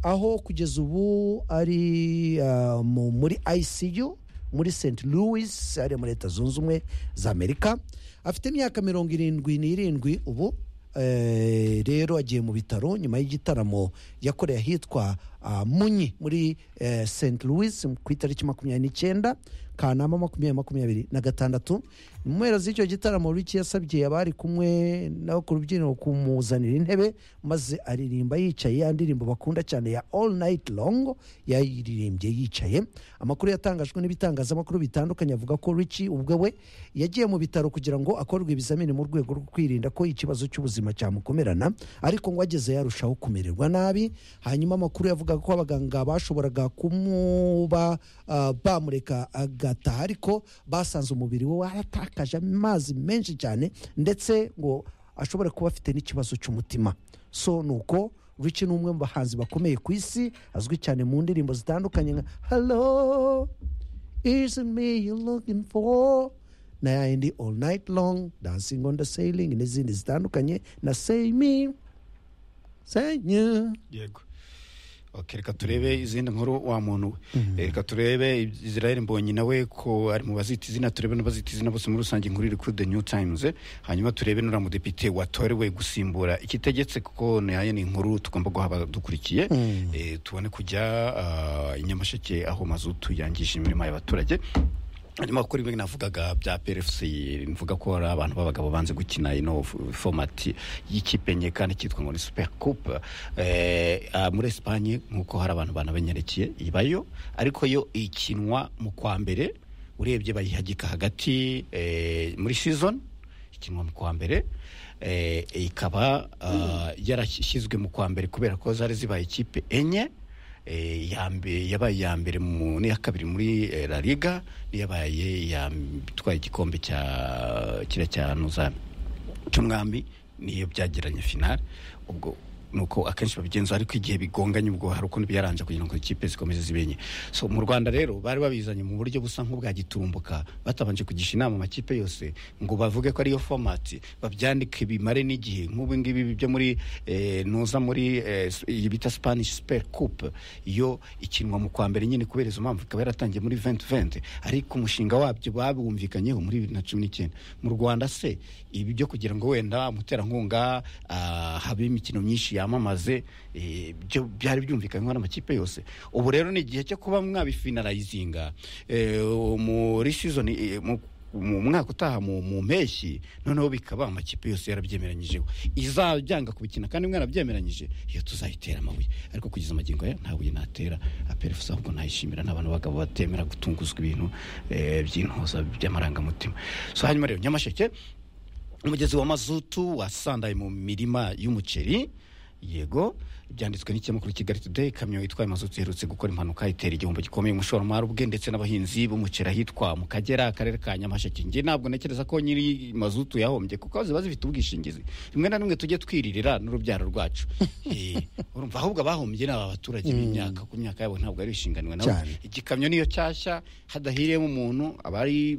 aho kugeza ubu ari ah, mu- muri ICU muri St Louis ari muri Leta Zunze Ubumwe za Amerika afite imyaka mirongo irindwi n'irindwi ubu eh, rero agiye mu bitaro nyuma y'igitaramo yakoreye ahitwa ah, munyi muri eh, St Louis ku itariki makumyabiri n'icyenda kanama makumyabiri makumyabiri na gatandatu mu mpera z'icyo gitaramo Ricky yasabye abari kumwe nabo ku rubyiniro kumuzanira intebe maze aririmba yicaye ya ndirimbo bakunda cyane ya All Night Long yayiririmbye yicaye amakuru yatangajwe n'ibitangazamakuru bitandukanye avuga ko Ricky ubwe we yagiye mu bitaro kugira ngo akorwe ibizamini mu rwego rwo kwirinda ko ikibazo cy'ubuzima cyamukomerana ariko ngo ageze yarushaho kumererwa nabi hanyuma amakuru yavugaga ko abaganga bashoboraga kumuba ah, bamureka agataha ariko basanze umubiri we waratakaje amazi menshi cyane ndetse ngo ashobora kuba afite n'ikibazo cy'umutima so ni uko Richie ni umwe mu bahanzi bakomeye ku isi azwi cyane mu ndirimbo zitandukanye nka hello isn't me you looking for na yayindi all night long dancing on the sailing n'izindi zitandukanye na say me say you yego Okay, reka turebe izindi nkuru wa muntu we reka turebe israel mbonyi nawe ko ari mu bazita izina turebe n'abazita izina bose muri rusange inkuru iri kuri the new times eh. hanyuma turebe n'uriya mudepite watorewe gusimbura ikitegetse kuko nayo ni inkuru tugomba guhaba dukurikiye Eh, tubone kujya ah, i nyamasheke aho mazutu yangije imirimo y'abaturage hanyuma kuri bimwe navugaga bya PRFC mvuga ko ari abantu b'abagabo banze gukina ino f- format y'ikipe enye kandi cyitwa ngo ni super coupe eh, ah, muri Espagne nkuko hari abantu banabenyerekeye ibayo ariko yo ikinwa mu kwa mbere urebye bayihagika hagati eh, muri season ikinwa mu kwa mbere eh, ikaba ah, yarashyizwe mu kwa mbere kubera ko zari zibaye ikipe enye Eh, iya mbe- yabaye iya mbere mu n'iya kabiri muri eh, la liga n'iyabaye iya m- itwaye igikombe cya kira cya nuza cy'umwami niyo byageranye finale ubwo nuko akenshi babigenza ariko igihe bigonganye ubwo hari ukuntu biyaranja kugira ngo ikipe zikomeze zibenye so mu rwanda rero bari babizanye mu buryo busa nk'ubwa giturumbuka batabanje kugisha inama amakipe yose ngo bavuge ko ariyo fomati babyandike bimare n'igihe nk'ubu ngibi byo muri eh, nuza muri eh, s- iyi bita spanish super coupe yo ikinwa mu kwa mbere nyine kubera izo mpamvu ikaba yaratangiye muri 2020 ariko umushinga wabyo babumvikanyeho muri 2019 mu Rwanda se ibi byo kugira ngo wenda umuterankunga ah, habe imikino myinshi yamamaze eh, byo byari byumvikanyweho n'amakipe yose ubu rero ni igihe cyo kuba mwabifinalizinga eh, muri season eh, mu mu mwaka utaha mu mu mpeshyi noneho bikaba amakipe yose yarabyemeranyijeho izabyanga kubikina kandi mwana byemeranyije iyo tuzayitera amabuye ariko kugeza amagingo aya nta buye natera aperefusa ahubwo nayishimira n'abantu b'abagabo batemera gutunguzwa ibintu eh, by'intoza by'amarangamutima so hanyuma rero nyamasheke umugezi wa mazutu wasandaye mu mirima y'umuceri yego byanditswe n'ikinyamakuru kigali today ikamyo itwaye mazutu iherutse gukora impanuka itera igihombo gikomeye umushoramari ubwe ndetse n'abahinzi b'umuceri ahitwa mu kagera akarere ka nyamasheke njye ntabwo ntekereza ko nyiri mazutu yahombye kuko ziba zifite ubwishingizi rimwe na rimwe tujye twiririra n'urubyaro rwacu Eh, urumva ahubwo abahombye ni aba baturage b'imyaka ku myaka yabo ntabwo ari ishinganwe nawe Cyane. igikamyo niyo cyashya hadahiriyemo umuntu aba ari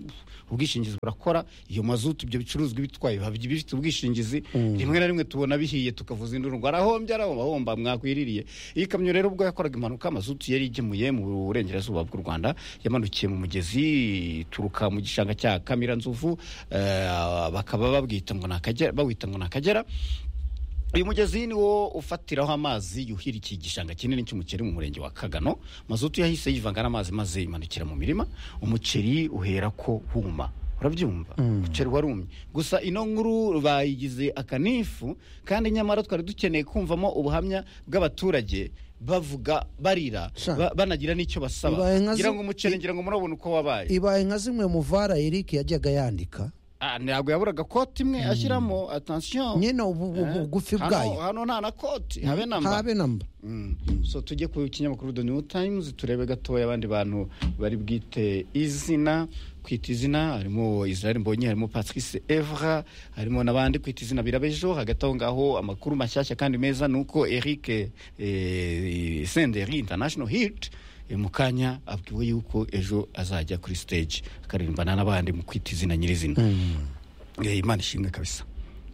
ubwishingizi burakora iyo mazutu ibyo bicuruzwa ibitwaye biba bifite ubwishingizi rimwe na rimwe tubona bihiye tukavuza induru ngo arahombye arahomba ahomba mwakwiririye iyi kamyo rero ubwo yakoraga impanuka mazutu yari igemuye mu burengerazuba bw'u rwanda yamanukiye mu mugezi ituruka mu gishanga cya kamira nzovu bakaba babwita ngo ni akagera bawita ngo ni akagera uyu mugezi ni wo ufatiraho amazi yuhira iki gishanga kinini cy'umuceri mu murenge wa kagano mazutu yahise yivanga n'amazi maze imanukira mu mirima umuceri uhera ko wuma urabyumva umuceri warumye gusa ino nkuru bayigize akanifu kandi nyamara twari dukeneye kumvamo ubuhamya bw'abaturage bavuga barira Sha. ba- banagira n'icyo basaba Ibaye nka zi- ngira ngo umuceri ngira ngo murabona uko wabaye ibaye nka zimwe mu vara Eric yajyaga yandika Ah, ntabwo yaburaga koti imwe ashyiramo atansiyo nyine ubu- ubu- bugufi bwayo hano nta na koti habe na mba habe namba Mm. so tujye ku kinyamakuru the new times turebe gatoya abandi bantu bari bwite izina kwita izina harimo israel mbonye harimo patrice evra harimo n'abandi kwita izina birabejo hagati aho ngaho amakuru mashyashya kandi meza ni uko eric eh, senderi international hit eh, mu kanya abwiwe yuko ejo azajya kuri stage akaririmbana n'abandi mu kwita izina nyirizina Eh, imana ishimwe kabisa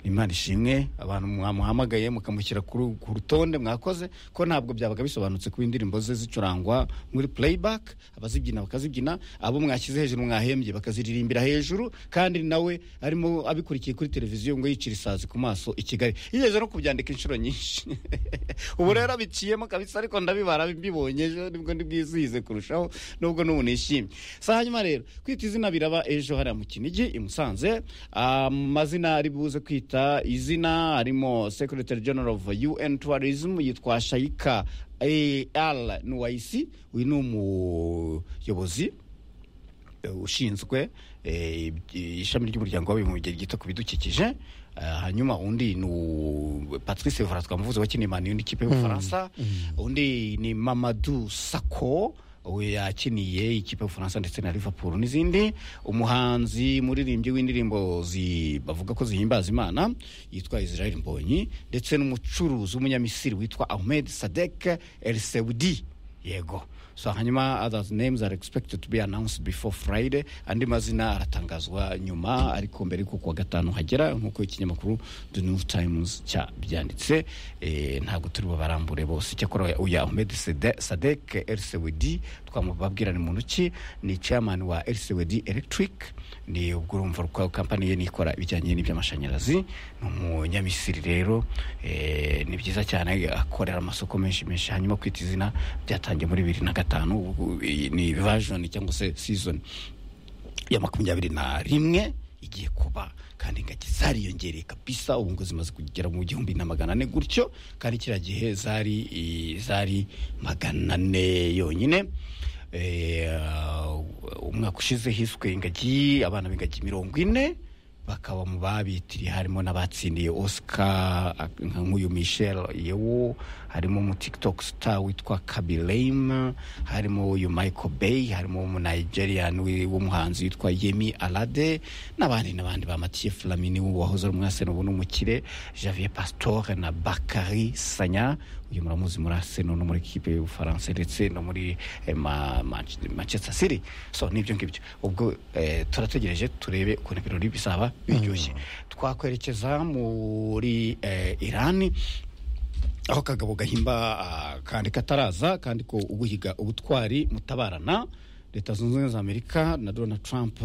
imana ishimwe abantu mwamuhamagaye mukamushyira kuri- ku rutonde mwakoze ko ntabwo byabaga bisobanutse kuba indirimbo ze zicurangwa muri playback abazibyina bakazibyina abo mwashyize hejuru mwahembye bakaziririmbira hejuru kandi nawe arimo abikurikiye kuri televiziyo ngo yicira isazi ku maso i kigali yigeze no kubyandika inshuro nyinshi ubu rero abiciyemo kabisa ariko ndabibara mbibonye ejo nibwo ndibwizihize kurushaho nubwo n'ubu nishimye si hanyuma rero kwita izina biraba ejo hariya mu kinigi i musanze amazina ari buze kwita izina harimo secretary general of un tourism yitwa shayika ar nuwaisi uyu ni umuyobozi eh, ushinzwe eh, ishami ry'umuryango w'abibumbye ryita ku bidukikije Eh, hanyuma undi ni u- patrice vara twamuvuze wakiniye mani n'ikipe y'ubufaransa undi ni mamadu sako we yakiniye ikipe y'ubufaransa ndetse na liverpool n'izindi umuhanzi muririmbyi w'indirimbo zi- bavuga ko zihimbaza imana yitwa israel mbonyi ndetse n'umucuruzi w'umunyamisiri witwa ahmed sadek el seudi yego so hanyuma others names are expected to be announced before friday andi mazina aratangazwa nyuma ariko mbere yuko kuwa gatanu hagera nk'uko ikinyamakuru the new times cyabyanditse eh, ntabwo turi bubarambure bose icyakora uya ahmed Sede- sadek lcwd twamubabwira ni muntu ki ni chairman wa lcwd electric ni ubwo urumva rwa kampani ye nikora ibijyanye n'iby'amashanyarazi ni umunyamisiri rero eh, ni byiza cyane akorera amasoko menshi menshi hanyuma kwita izina byatangiye muri bibiri na gatanu ubu, iyi ni version cyangwa se season ya makumyabiri na rimwe igiye kuba kandi ingagi zariyongereye kabisa ubu ngo zimaze kugera mu gihumbi na magana ane gutyo kandi kiriya gihe zari i- zari magana ane yonyine Eh, umwaka ushize hiswe ingagi abana b'ingagi mirongo ine bakaba mu babitiriye harimo n'abatsindiye oscar ak- nka nk'uyu michel yewo harimo umu tiktok star witwa kabilame harimo uyu michael bay harimo umunigerian wi- w'umuhanzi witwa yemi alade n'abandi n'abandi bamatiye flamini wahoze ari umwasene ubu n'umukire javier pastore na bakari sanya uyu muramuzi muri arsenal no muri kipe y'ubufaransa ndetse no muri eh, ma- Manch- manchester city so nibyo ngibyo ubwo eh, turategereje turebe ukuntu ibirori bizaba biryoshye twakwerekeza muri eh, irani aho kagabo gahimba ah, kandi kataraza kandi ko uguhiga ubutwari mutabarana leta zunze ubumwe za amerika na donald trump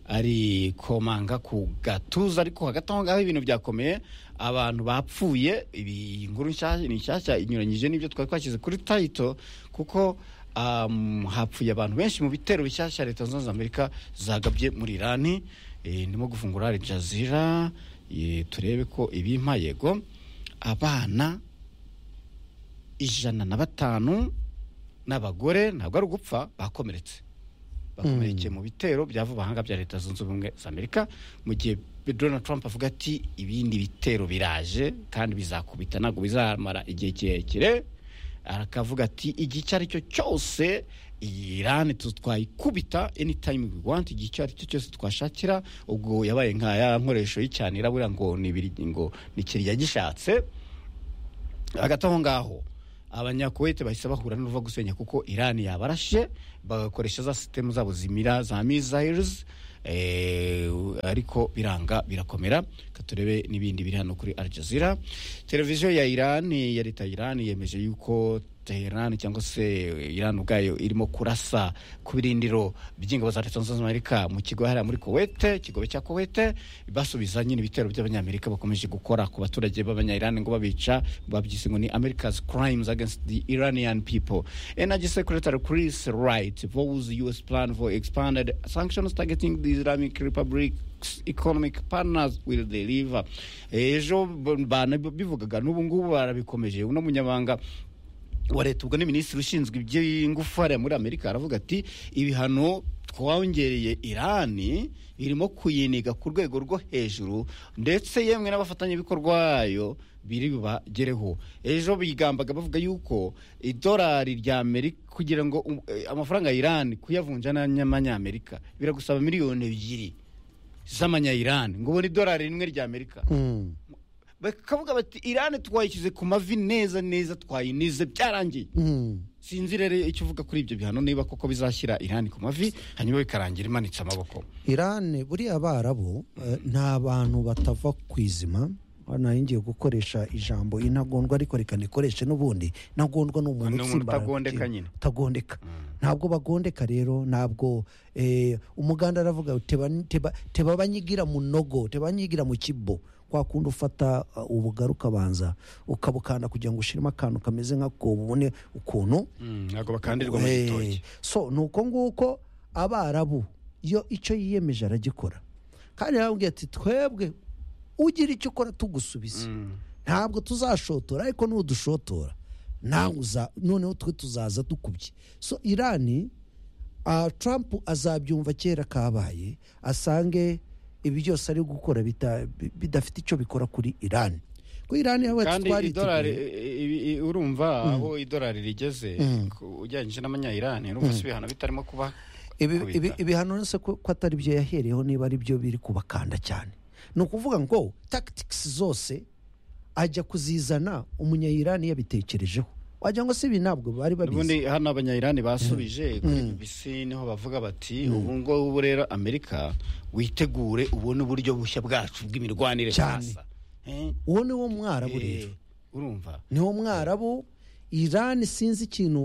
ari komanga ku gatuza ariko hagati aho ngaho ibintu byakomeye abantu bapfuye iyi nkuru nshyashya ni nshyashya inyuranyije n'ibyo twari twashyize kuri tayito kuko um, hapfuye abantu benshi mu bitero bishyashya leta zunze ubumwe za amerika zagabye muri irani Eh, ndimo gufungura Al Jazeera eh, turebe ko ibimpa yego abana ijana na batanu n'abagore ntabwo ari ugupfa bakomeretse bakomerekeye mu bitero by'avubahanga bya leta zunze ubumwe za amerika mu gihe donald trump avuga ati ibindi bitero biraje kandi bizakubita ntabwo bizamara igihe kirekire arakavuga ati igihe icyo ari cyo cyose iyi irani tu- twayikubita anytime we want igihe icyo ari cyo cyose twashakira ubwo yabaye nka ya nkoresho y'icyanira buriya ngo ni ibiri- ngo ni kiriya gishatse hagati aho ngaho abanyakuwete bahise bahura n'uruva gusenya kuko irani yabarashe bagakoresha za sisitemu zabo zimira za missiles eh, ariko biranga birakomera Reka turebe n'ibindi biri hano kuri al jazeera televiziyo ya irani ya leta ya irani yemeje yuko teherani cyangwa se irani ubwayo irimo kurasa ku birindiro by'ingabo za leta zunze ubumwe za amerika mu kigo hariya muri kuwete ikigobe cya kuwete basubiza nyine ibitero by'abanyamerika bakomeje gukora ku baturage b'abanyayirani ngo babica babyise ngo ni america's crimes against the iranian people energy secretary chris wright vows us plan for expanded sanctions targeting the islamic republic economic partners will deliver ejo b- banabivugaga n'ubu ngubu barabikomeje uno munyamabanga wa leta ubwo ni minisitiri ushinzwe iby'ingufu hariya muri amerika aravuga ati ibihano twongereye irani birimo kuyiniga ku rwego rwo hejuru ndetse yemwe n'abafatanyabikorwa bayo biri bubagereho ejo bigambaga bavuga yuko idolari rya amerika kugira ngo um- eh, amafaranga ya irani kuyavunja n'amanyamerika biragusaba miliyoni ebyiri z'amanyayirani ngo ubone idolari rimwe rya amerika Mm. bakavuga bati irani twayishyize ku mavi neza neza twayinize byararangiye Mm. sinzi rero icyo uvuga kuri ibyo bihano niba koko bizashyira irani ku mavi hanyuma bikarangira imanitse amaboko irani buriya abarabu eh, nta bantu batava ku izima nayo ngiye gukoresha ijambo intagondwa ariko reka nikoreshe n'ubundi intagondwa ni umuntu Ni umuntu utsimbaraye ku utagondeka kintu. nyine. utagondeka ntabwo bagondeka rero ntabwo eh, umuganda aravuga ngo teba- teba- teba banyigira mu nogo teba banyigira mu kibo kwa kundi ufata uh, ubugari ukabanza ukabukanda kugira ngo ushiremo akantu kameze nk'ako ubone ukuntu ntabwo bakandirwa mu Eh, gitoki so ni uko nguko abarabu iyo icyo yiyemeje aragikora kandi yarababwiye ati twebwe ugira icyo ukora tugusubiza ntabwo tuzashotora ariko nudushotora nawe uza noneho twe tuzaza dukubye so irani ah, trump azabyumva kera kabaye asange ibi byose ari gukora bita- bi- bidafite icyo bikora kuri irani ko irani yawe kandi idolari twari i- i- i- urumva aho idolari rigeze ku- ugereranyije n'amanyayirani urumva si ibihano bitarimo kuba Ibi- kubita. ibi- ibihano nese ko ko atari byo yahereyeho niba ari byo biri kubakanda cyane ni ukuvuga ngo tactics zose ajya kuzizana umunyayirani yabitekerejeho wagira ngo si ibi ntabwo bari babizi ubundi hano abanyayirani basubije kuri bbc niho bavuga bati ubu ngubu rero amerika witegure ubone uburyo bushya bwacu bw'imirwanire Cyane. sasa Eh, uwo ni wo mwarabu eh, rero urumva ni wo mwarabu irani sinzi ikintu